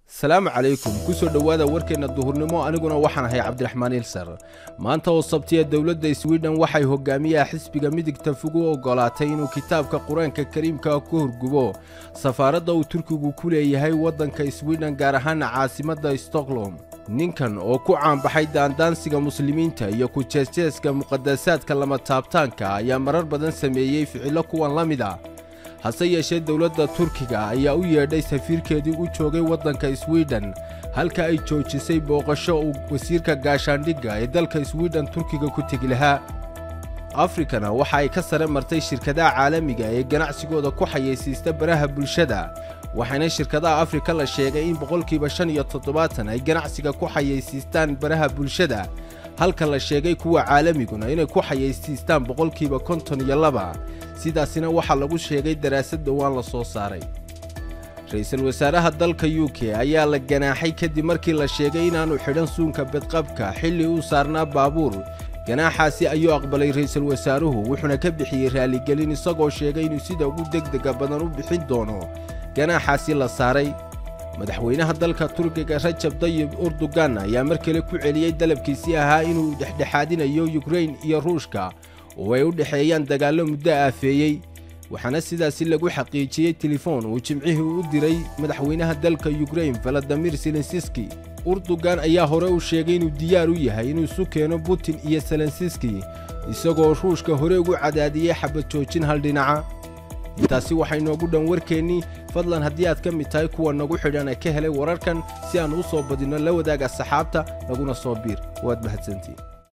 salaamu calaykum ku soo dhowaada warkeenna duhurnimo aniguna waxaan ahay cabdiraxmaan ilsar maanta oo sabtiya dowladda swidhen waxay hogaamiyaha xisbiga midigta fog u oggolaatay inuu kitaabka qur-aanka kariimka ku horgubo safaaradda uu turkigu ku leeyahay waddanka swidhen gaar ahaana caasimadda stokholom ninkan oo ku caanbaxay daandaansiga muslimiinta iyo ku jeesjeeska muqadasaadka lama taabtaanka ayaa marar badan sameeyey ficillo kuwan la mid ah hase yeeshee dowladda turkiga ayaa u yeedhay safiirkeedii u joogay waddanka swidhen halka ay joojisay booqasho uu wasiirka gaashaandhigga ee dalka swidhen turkiga ku tegi lahaa afrikana waxa ay ka sare martay shirkadaha caalamiga ee ganacsigooda ku xayeysiista baraha bulshada waxaana shirkadaha afrika la sheegay in boqolkiiba shan iyo toddobaatan ay ganacsiga ku xayeysiistaan baraha bulshada halka la sheegay kuwa caalamiguna inay ku xayeysiistaan boqolkiiba konton iyo laba sidaasina waxaa lagu sheegay daraasad dhowaan la soo saaray ra-iisul wasaaraha dalka u k ayaa la ganaaxay kadib markii la sheegay inaannu xidhan suunka bedqabka xilli uu saarnaa baabuur ganaaxaasi ayuu aqbalay ra'iisul wasaaruhu wuxuuna ka bixiyey raaligelin isagoo sheegay inuu sida ugu degdega badan u bixin doono ganaaxaasi la saaray madaxweynaha dalka turkiga rajab dayib urdugan ayaa mar kale ku celiyey dalabkiisii ahaa inuu dhexdhexaadinayo yukrain iyo ruushka oo ay u dhexeeyaan dagaallo muddo aafeeyey waxaana sidaasi lagu xaqiijiyey telefoon uu jimcihii u diray madaxweynaha dalka yukrain valadimir selensiski urdugan ayaa hore u sheegay inuu diyaar u yahay inuu isu keeno putin iyo selensiski isagoo ruushka hore ugu cadaadiyey xabad joojin hal dhinaca intaasi waxay noogu dhan warkeennii fadlan haddii aad ka mid tahay kuwa nagu xidhan ee ka helay wararkan si aan u soo badinno la wadaaga saxaabta laguna soo biir waad mahadsantiin